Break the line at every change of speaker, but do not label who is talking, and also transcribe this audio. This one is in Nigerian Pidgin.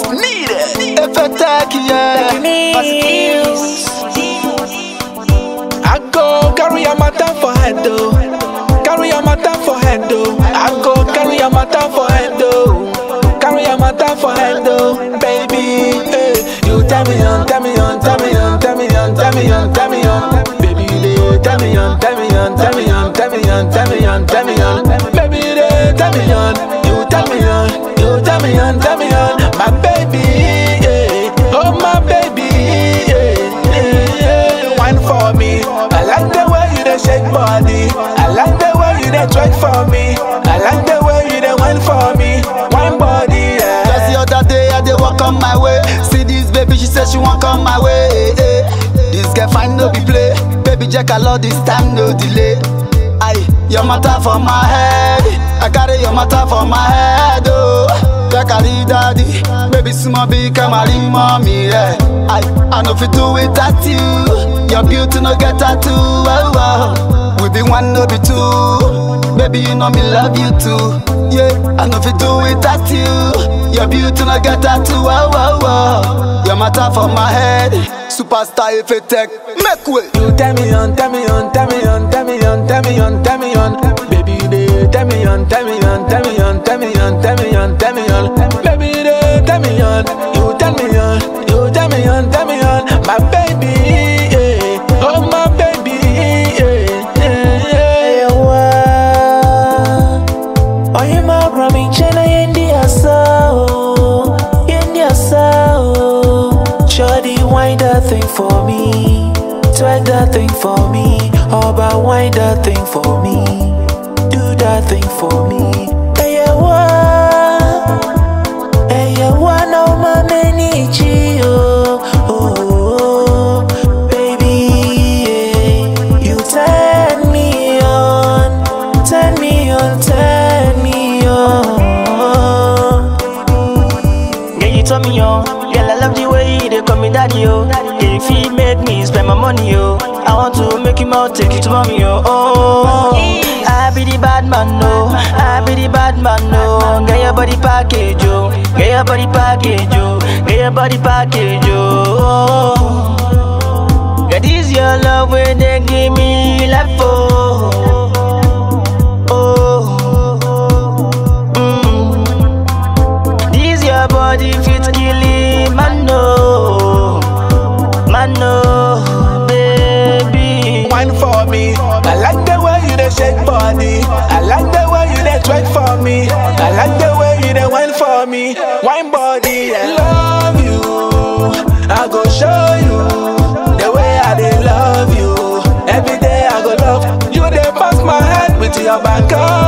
Needed.
Effetech, yeah.
I go carry a matter for head though. Carry a matter for head though. I go carry a matter for head though. Carry a matter for head though, baby. Hey, you tell me on, tell me on, tell me on, tell me on, tell me on, tell me on, baby. They tell me on, tell me on, tell me on, tell me on, tell me on, tell me on, baby. They tell me on, you tell me on, you tell me on, tell me on, my baby. Yeah. Oh my baby, yeah, yeah, yeah. wine for me. I like the way you dey shake body. I like the way you dey twerk for me. I like the way you dey wine for me. Wine body,
Just the
yeah.
other day, I dey walk on my way. See this baby, she said she want come my way. eh, eh. This girl fine no be play. Baby Jack, I love this time, no delay. Aye, your matter for my head. I carry your matter for my head, oh. Yeah, carry daddy. Baby, small big, come marry mommy, yeah. Aye, I know if you do it at you. Your beauty no get tattoo, oh, oh. We be one, no be two. Baby, you know me love you too. Yeah, I know if you do it at you. Your beauty no get tattoo, oh, oh, oh. Your matter for my head. Superstar if it take, make way.
You tell me on, tell me on, tell me on, tell me on, tell me on, tell me on. Baby, you dey tell me on, tell me on, tell me on, tell me on, tell me on, tell me on. Baby, you dey tell me on, you tell me on, you tell me on, tell me on. My baby, yeah. oh my baby, yeah, yeah, yeah.
Oyima brami chena yendi asao, yendi asao. Shawty wind that thing for me, twerk that thing for me. Oba wind that thing for me, do that thing for me. Hey, wa, hey, wa no mameni chi oh, oh, oh, baby, yeah. you turn me on, turn me on, turn me on.
Yeah, you turn me on. Girl, I love the way you dey call me daddy, yo. Yeah, you feel make me spend my money, yo. I want to make you more, take you to mommy, yo. Oh, I be the bad man, no. I be the bad man, no. Get your body package, yo. Get your body package, yo. Get your body package, yo. Yeah, this your love where they give me life, oh. Oh. Mm. This your body fit kill him, man no, man no, baby.
wine for me. I like the way you dey shake body. I like the way you dey twerk for me. I like the way you dey wine for me. Wine body, I love you. I go show you the way I dey love you. Every day I go love you. Dey pass my head with your back up.